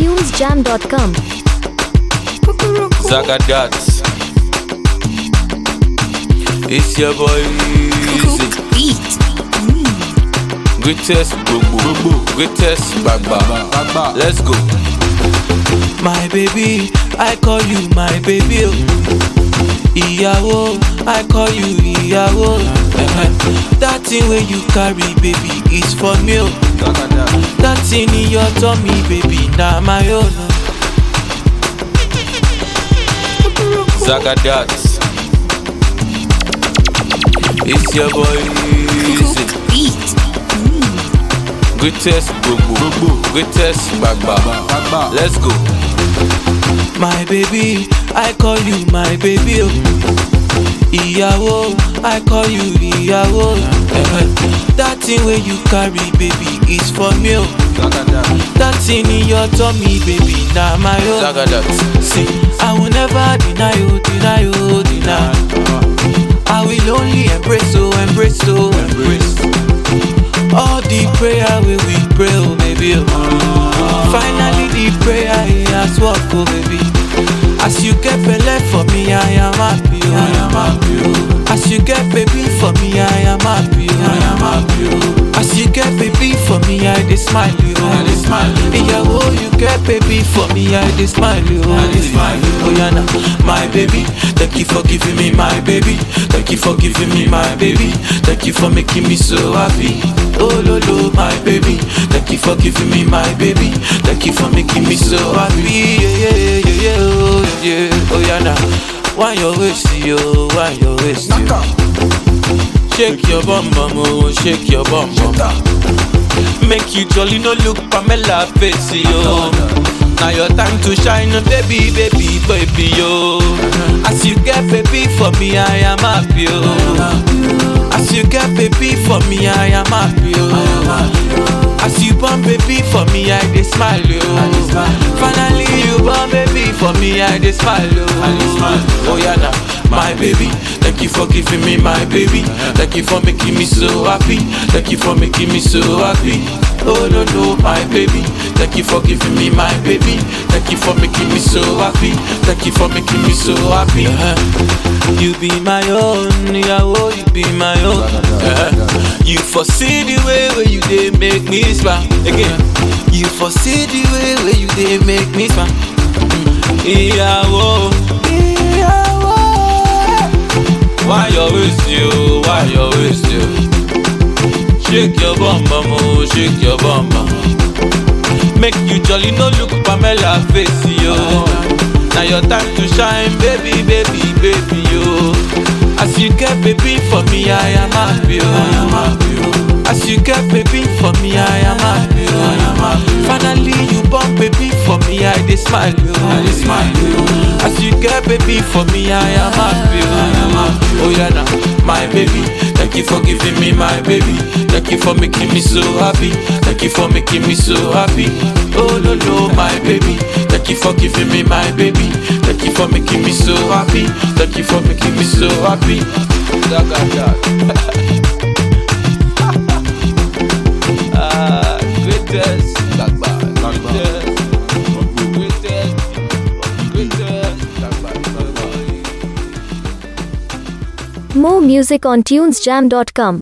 tunesjam.com. Zagadat. It's your boy Easy. Greatest Gbogbo. Greatest Gbagba. Let's go. My baby, I call you my baby. oh. Ìyàwó, I call you ìyàwó. Eh-eh. That thing wey you carry, baby, is for me. oh. That thing in your tummy, baby, na my own. oh. Zagadat. It's your boy Easy. Greatest Gbogbo. Greatest Gbagba. Let's go. My baby, I call you my baby. Oh. Ìyàwó, I call you ìyàwó. Eh-eh. That thing wey you carry, baby, is for me. Oh. That thing in your tummy, baby, na my own. Zagadat. See, I will never deny you, deny you, deny. I will only embrace, oh, embrace, oh, embrace. All the prayer we we pray, oh, baby. Oh. Finally, the prayer he has worked, oh, baby. As you get belay for me, I am happy, oh. I am happy, oh. As you get baby for me, I am happy, oh. I am happy, oh. As you get baby for me, I dey smile, oh. I dey smile, oh. Ìyàwó, you get baby for me, I dey smile, oh. I dey smile, oh. Oh, yeah, now, my baby. Thank you for giving me my baby. Thank you for giving me my baby. Thank you for making me so happy. Oh, lo, lo, my baby. Thank you for giving me my baby. Thank you for making me so happy. Yeah, yeah, yeah, yeah, yeah, oh, yeah. Oh, yeah, now. Why your waist, yo? Why your waist, yo? Shake your bum bum, oh, shake your bum bum. Make you jolly, no look Pamela face, yo. Now your time to shine, baby, baby, baby, yo. As you get baby for me, I am happy, yo. As you get baby for me, I am happy, yo. As you born baby for me, I dey smile, yo. Finally you born baby for me, I dey smile, yo. Oh yeah, now my baby. Thank you for giving me my baby. Thank you for making me so happy. Thank you for making me so happy. Oh no no, my baby. Thank you for giving me my baby. Thank you for making me so happy. Thank you for making me so happy. Uh-huh. You be my own, yeah, you be my own. Uh-huh. You foresee the way where you dey make me smile again. You foresee the way where you dey make me smile. Ìyàwó, ìyàwó. Why you waste you? Why you waste you? Shake your bum bum, oh, shake your bum bum. Make you jolly, no look Pamela face, yo. Now your time to shine, baby, baby, baby, yo. As you get baby for me, I am happy, yo. As you get baby for me, I am happy, yo. Finally you born baby for me, I dey smile, yo. As you get baby for me, I am happy, yo. Oh yeah, now my baby. Thank you for giving me my baby. Thank you for making me so happy. Thank you for making me so happy. Oh no no, my baby. Thank you for giving me my baby. Thank you for making me so happy. Thank you for making me so happy. Ah, greatest. Greatest. Greatest. Greatest. More music on tunesjam.com.